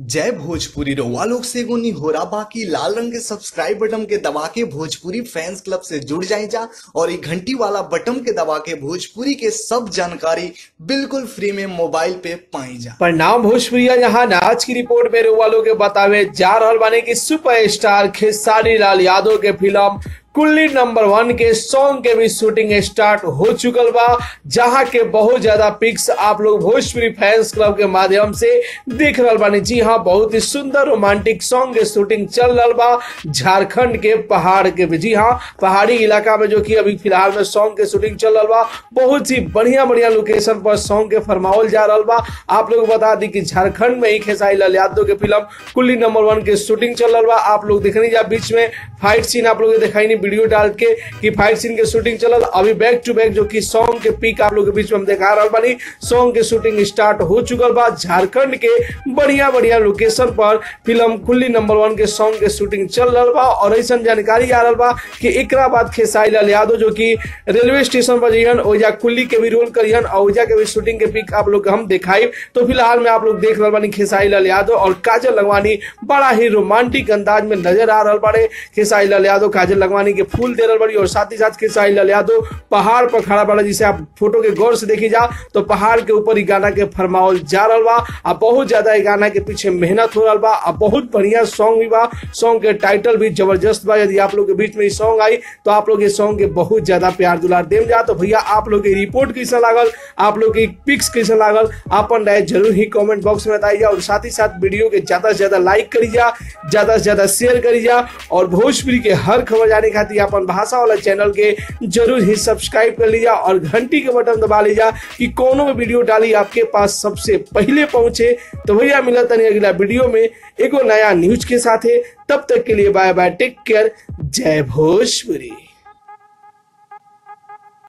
जय भोजपुरी रउआ लोग से एगो निहोरा बाकी लाल रंग के सब्सक्राइब बटन के दबा के भोजपुरी फैंस क्लब से जुड़ जाए जा और ये घंटी वाला बटन के दबा के भोजपुरी के सब जानकारी बिल्कुल फ्री में मोबाइल पे पाई जा परिणाम भोजपुरिया यहाँ आज की रिपोर्ट में रउआ लोग के बतावे जा रहल बानी कि सुपर स्टार खेसारी लाल यादव के फिल्म कुल्ली नंबर वन के सॉन्ग के भी शूटिंग स्टार्ट हो चुकल बा जहां के बहुत ज्यादा पिक्स आप लोग भोजपुरी फैंस क्लब के माध्यम से देख रहल बानी जी हाँ बहुत ही सुंदर रोमांटिक सॉन्ग के शूटिंग चल रहल बा झारखंड के पहाड़ के भी जी हाँ पहाड़ी इलाका में जो कि अभी फिलहाल में सॉन्ग के शूटिंग चल रहल बा बहुत ही बढ़िया बढ़िया लोकेशन पर सॉन्ग के फरमावल जा रहल बा आप लोग बता दी कि झारखंड में ही खेसारी लाल यादव के फिल्म कुल्ली नंबर वन के शूटिंग चल रहल बा आप लोग देखनी जा बीच में फाइट सीन आप लोग दिखाई नहीं वीडियो डाल के कि फाइट सीन के शूटिंग चलल अभी बैक टू बैक जो कि सॉन्ग के पीक आप लोग के बीच में हम दिखा रहल बानी सॉन्ग के शूटिंग स्टार्ट हो चुकल बा झारखंड के बढ़िया बढ़िया लोकेशन पर फिल्म कुल्ली नंबर वन के सॉन्ग के शूटिंग चल रहल बा और ऐसा जानकारी आ रहल बा कि एकरा बाद खेसारी लाल यादव जो कि रेलवे स्टेशन पर जइहन ओइजा कुल्ली के भी रोल करिहन और ओइजा के भी शूटिंग के पिक आप लोग के हम दिखाई तो फिलहाल में आप लोग देख रहल बानी खेसारी लाल यादव और काजल लगवानी बड़ा ही रोमांटिक अंदाज में नजर आ रहल बाड़े खेसारी लाल यादव काजल लगवानी के फूल दे रहल बड़ी और साथ ही साथ खेसारी लाल यादव पहाड़ पर खड़ा बड़ा जिसे आप फोटो के गौर से देखी जा तो पहाड़ के ऊपर ई गाना के फरमावल जा रहल बा आ बहुत ज्यादा ई गाना के पीछे मेहनत हो रहल बा आ बहुत बढ़िया सॉन्ग भी बा सॉन्ग के टाइटल भी जबरदस्त बा यदि आप लोग के बीच में ई सॉन्ग आई तो आप लोग ये सॉन्ग के बहुत ज्यादा प्यार दुलार देम जा तो भैया आप लोग के रिपोर्ट कैसा लागल आप लोग के पिक्स कैसा लागल अपन राय जरूर ही कमेंट बॉक्स में बताइए और साथ ही साथ वीडियो के ज्यादा से ज्यादा लाइक करी जा ज्यादा से ज्यादा शेयर करी जा और भोजपुरी के हर खबर जाने खातिर अपन भाषा वाला चैनल के जरूर ही सब्सक्राइब कर लीजिए और घंटी के बटन दबा लीजिए कि कोनो भी वीडियो डाली आपके पास सबसे पहले पहुंचे तो भैया मिला तनी अगला वीडियो में एगो नया न्यूज के साथ तब तक के लिए बाय बाय टेक केयर जय भोजपुरी